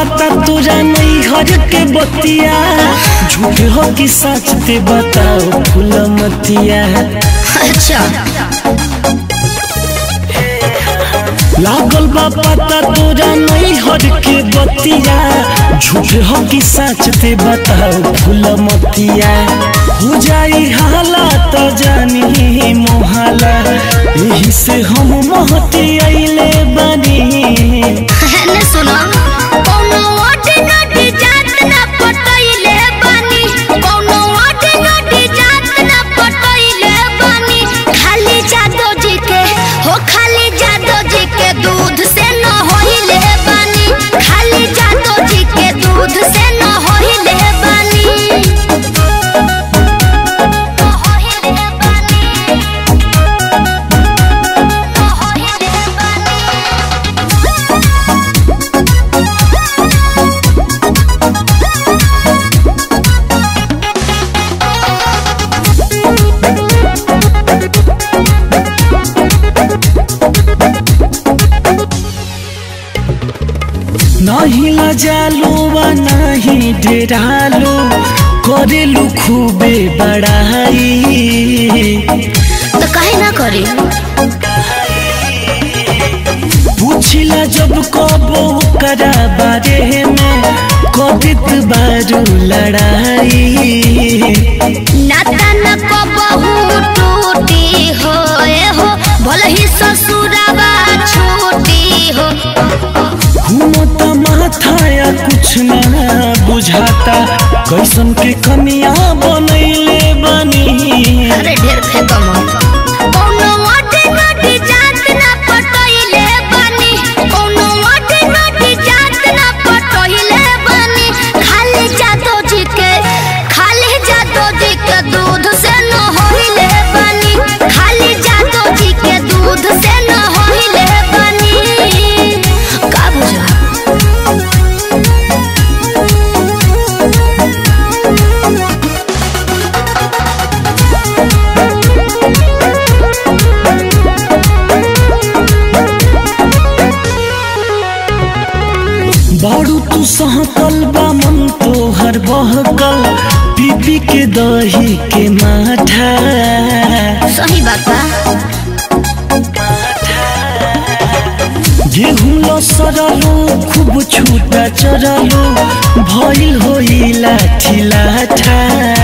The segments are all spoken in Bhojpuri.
पता तोरा नहीं हर के बतिया झूठ हो कि सच ते बताओ फूल मतिया अच्छा लागल बा पता तोरा नहीं हर के बतिया झूठ हो कि सच ते बताओ फूल मतिया हो जाई हाला तो जानी मोहाला यही से हम महती अइले बनी ने सुनो कौनो ओटी नोटी जात ना पटइले बानी कौनो ओटी नोटी जात ना पटइले बानी खाली जादो जी के हो खाली जादो जी के दूध से न होइले बानी खाली जादो जी के दूध से न होइले बानी न होइले बानी न होइले बानी नहीं लजालो वा नहीं डेरालो करेलु खूबे बड़ाई तो काहे ना करी पूछिला जब कबो करा बारे में कदित बारू लड़ाई नाता न को बहु टूटी हो ए हो भले ही ससुराबा छूटी हो घूमता माथा या कुछ ना बुझाता कैसन के कमिया बनैले बनी अरे ढेर फेंकम कौनो वाटे नटी जात ना पटइले बानी कौनो वाटे नटी जात ना पटइले बानी खाली जादो जी के खाली जादो जी के दूध से न होइले बानी खाली जादो जी के दूध से न होइले बानी का बुझा बारू तू सहकल बा मन तोहर बहकल पीपी के दही के माठा सही बात बा गेहूं लसरलो खूब छूटा चरलो भइल होई लाठी लाठा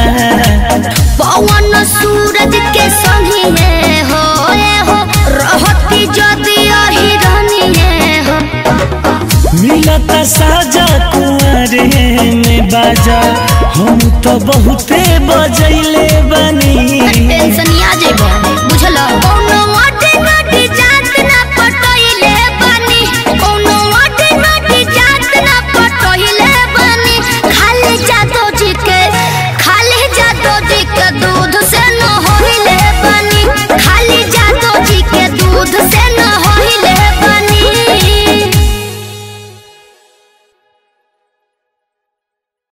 पवन सूरज के संगी में हो ए हो रहती जदि अहिरनिए हो मिलता साजा कुआरे में बाजा हम तो बहुते बजैले बनी टेंशन आ जेबो बुझलो कौनो